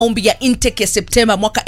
maombi ya intake ya Septemba mwaka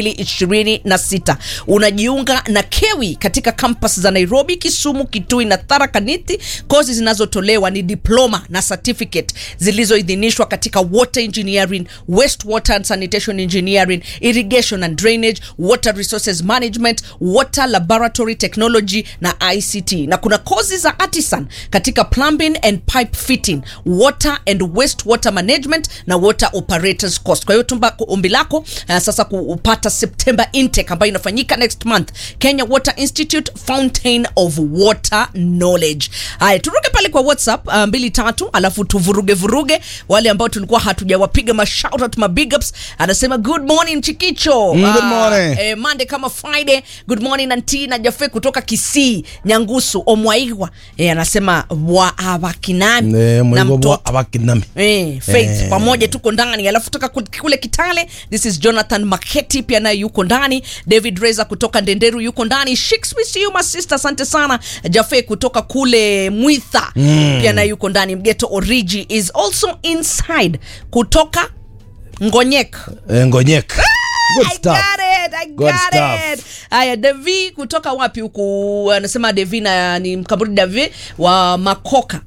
2026. Unajiunga na KEWI katika campus za Nairobi, Kisumu, Kitui na Tharaka Nithi. Kozi zinazotolewa ni diploma na certificate zilizoidhinishwa katika water engineering, wastewater and sanitation engineering, irrigation and drainage, water resources management, water laboratory technology na ICT. Na kuna kozi za artisan katika plumbing and pipe fitting, water and wastewater management na water operators course. Kwa hiyo tumba ombi lako uh, sasa kupata September intake ambayo inafanyika next month, Kenya Water Institute Fountain of Water Knowledge. Haya, turuke pale kwa WhatsApp uh, mbili tatu, alafu tuvuruge vuruge wale ambao tulikuwa hatujawapiga ma shout out ma big ups. Anasema good morning Chikicho. Mm, good Ah, morning. eh, Monday kama Friday. Good morning Anti na Jafe kutoka Kisii, Nyangusu, Omwaigwa. Eh, anasema wa awakinami Eh, na Mungu mtoto wa- abakinami. Eh, Faith Eh. pamoja tuko ndani, alafu toka ku- kule Kitale, this is Jonathan Maketi pia naye yuko ndani. David Reza kutoka Ndenderu yuko ndani. Shikes we see you my sister, asante sana. Jafe kutoka kule Mwitha pia naye yuko ndani. Mgeto Origi is also inside kutoka Ngonyek. Eh, Ngonyek. Good I stuff. got it, I Good got stuff. it. Haya, Devi kutoka wapi huku? Anasema Devi na ni mkaburi Devi wa Makoka.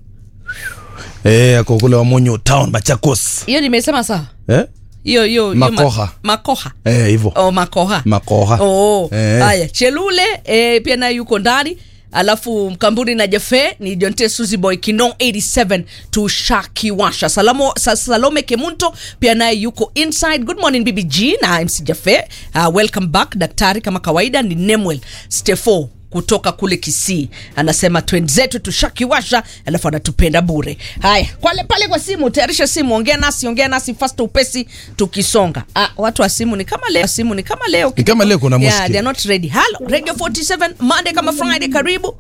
Eh, ako kule Wamonyo town Machakos. Hiyo nimesema sawa? Eh? hiyo hiyo hiyo Makoha. ma, makoha Eh, hivyo. oh, makoha Makoha. oh. Eh. haya chelule eh, pia naye yuko ndani alafu mkamburi na jafe ni jonte suzy boy kino 87 tushakiwasha Salamo, Sa- salome kemunto pia naye yuko inside good morning bbg na mc jafe uh, welcome back daktari kama kawaida ni nemwel stefo kutoka kule kisii anasema twenzetu tushakiwasha alafu anatupenda bure haya kwale pale kwa simu tayarisha simu ongea nasi ongea nasi fast upesi tukisonga ah, watu wa simu ni kama leo simu ni kama leo Ni kama leo kuna yeah, mushkil. they're not ready hello radio 47 monday kama friday karibu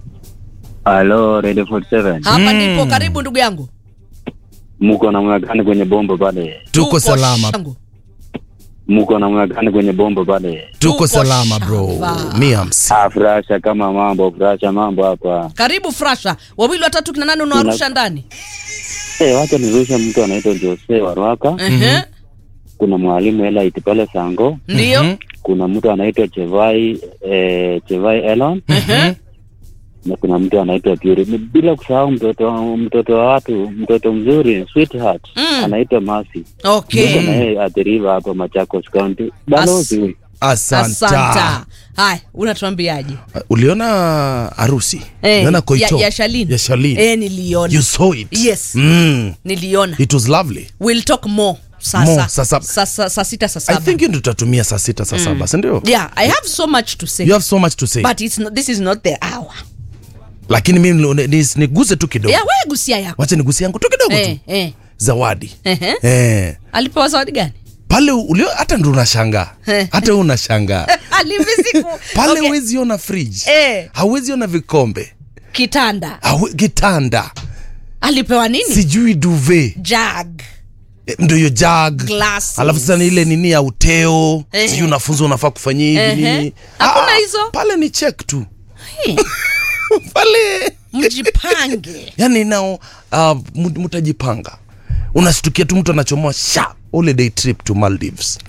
Halo, Radio 47. hapa ndipo karibu ndugu yangu Muko na mwakani kwenye bombo pale. Tuko salama. shangu. Muko na mwakani kwenye bombo pale. Tuko Tuko salama bro. shamba. Miams. Ah, furasha kama mambo, furasha mambo hapa. karibu frasha wawili watatu kina nani unawarusha ndani Eh, wacha nirushe mtu anaitwa Jose Warwaka. Ehe, Kuna mwalimu Elite pale Sango. ndio Kuna mtu anaitwa Chevai eh, Chevai Elon Ehe. na kuna mtu anaitwa Puri. Bila kusahau mtoto mtoto wa watu, mtoto mzuri, sweetheart. Mm. Anaitwa Mercy. okay Niko na yeye athiriva hapa Machakos County. Balozi huyu. Asanta. asanta haya unatuambiaje Uliona harusi? Eh, Uliona koito? ya, ya Shalin. Ya Shalin. Eh, niliona You saw it? Yes. Mm. niliona It was lovely. we'll talk more sasa More, saa saba. sasa saa sita saa I saba think hiyo ndio tutatumia saa sita saa saba, si ndio? yeah i have so much to say You have so much to say. but it's not, this is not the hour Lakini mimi ni- ni- niguze tu kidogo. yeah wewe gusia yako Wacha nigusie yangu tu kidogo eh, tu. eh. Zawadi. Ehe. Eh. alipewa zawadi gani Pale ulio hata ndo unashangaa. Hata wewe unashangaa. alivisiku Pale okay. huwezi ona fridge. Eh. Hauwezi ona vikombe. kitanda Hawe, kitanda. alipewa nini Sijui duvet. jag Eh, Ndio hiyo jug. Glasses. Alafu sasa ni ile nini ya uteo. Eh. Sijui unafunzwa unafaa kufanyia hivi Ehe. nini. Hakuna Ah, hizo? Pale ni check tu. Hey, Pale. mjipange yani nao uh, mu- mtajipanga unashtukia tu mtu anachomoa sha holiday trip to maldives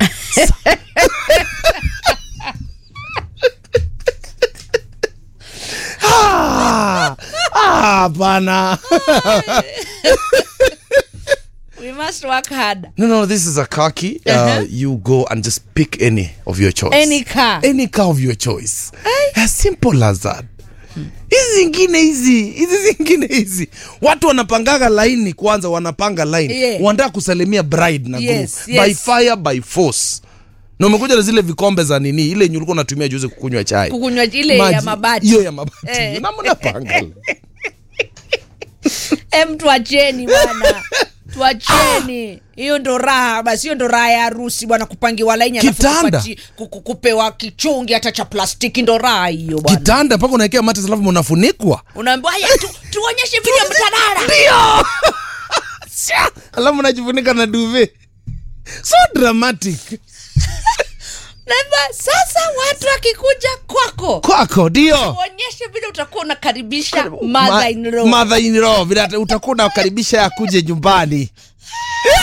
Ah, ah, hapana we must work hard no no this is a car key uh, Uh-huh. you go and just pick any of your choice Any car. any car of your choice as simple as that hizi zingine hizi hizi zingine hizi watu wanapangaga laini kwanza wanapanga line Yeah. wanataka kusalimia bride na Yes, groom by yes. fire by force na umekuja na zile vikombe za nini ile yenye ulikuwa unatumia juzi kukunywa chai kukunywa ile ya Maji. mabati hiyo ya mabati Eh. na mnapanga em tuacheni bwana tuacheni hiyo ndo raha basi hiyo ndo raha ya harusi bwana kupangiwa laini alafu Kitanda. kupati- ku- ku- kupewa kichungi hata cha plastiki ndo raha hiyo bwana kitanda mpaka unaekea matres alafu mnafunikwa unaambiwa haya tu, tuonyeshe video mtadara ndio alafu unajifunika na duve so dramatic Naambiwa, sasa watu wakikuja kwako kwako ndio uonyeshe vile utakuwa unakaribisha mother in law mother in law vile ata- utakuwa unakaribisha akuje nyumbani